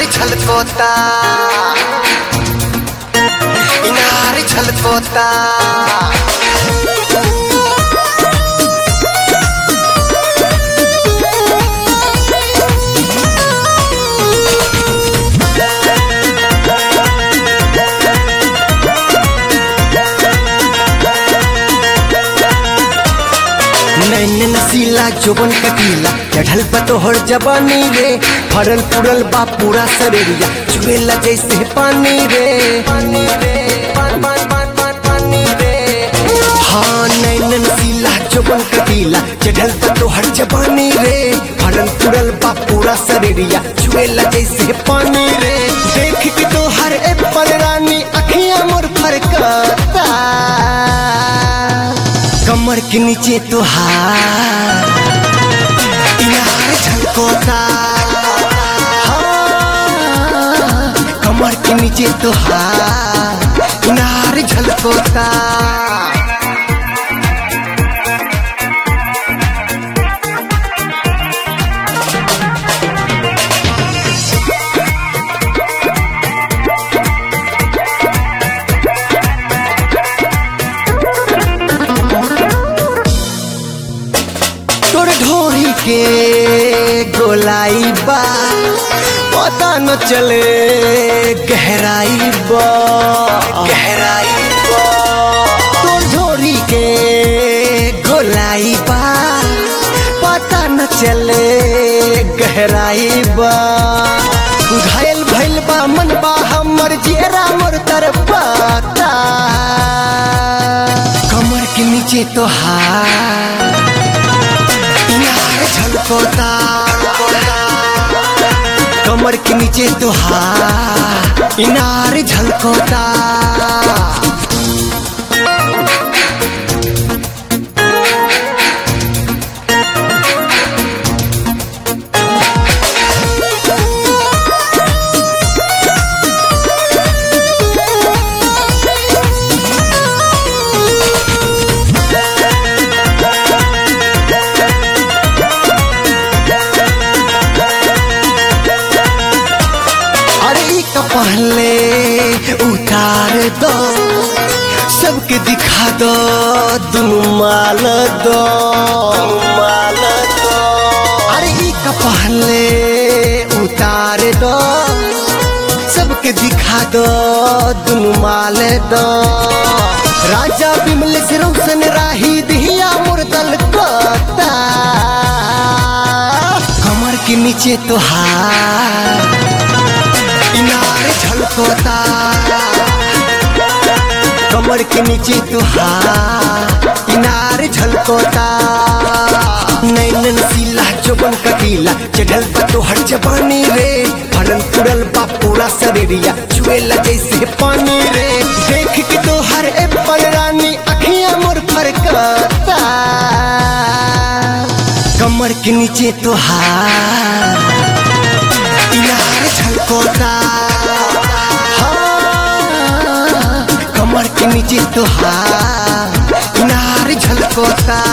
छलकोता इनार छलकोता नैन नसीला जोबन कटीला चढ़ल पतोहर जबानी रे फरल पुरल बा पूरा शरीरिया चुएला जैसे पानी रे पानी रे पान पान पान पान पानी रे हाँ नैन नसीला जोबन कटीला चढ़ल पतोहर जबानी रे फरल पुरल बा पूरा शरीरिया चुएला जैसे पानी रे देख के तो हर एप्पल रानी अखियां मोर फरकता कमर के नीचे तो हार इनार झलकोता हाँ, कमर के नीचे तो हार इनार झलकोता तोर ढोरी के गोलाई बा पता न चले गहराई बा गहराई बा तोर ढोरी के गोलाई बा पता न चले गहराई बा घायल भइल बा मन बा हमर जेरा मोर तरपाता कमर के नीचे तो हार इनार झलकोता कमर के नीचे तो हार इनार झलकोता अरे ई का पहले उतार दो सबके दिखा दो दुनु माल दो माल दो अरे ई का पहले उतार दो सबके दिखा दो दुनु माल दो राजा बिमल से रोशन राही दिया मुर्दल कोता कमर के नीचे तो हार इनार झलकोता कमर के नीचे तो हार इनार झलकोता नैन नसीला जोबन कटीला चढ़ल तो हर जबानी रे फरल पुरल बा पूरा शरीरिया चुएला जैसे पानी रे देख के तो हर एप्पल रानी अखियां मोर फरकता कमर के नीचे तो हार इनार झलकोता हाँ, कमर के नीचे तो हार इनार झलकोता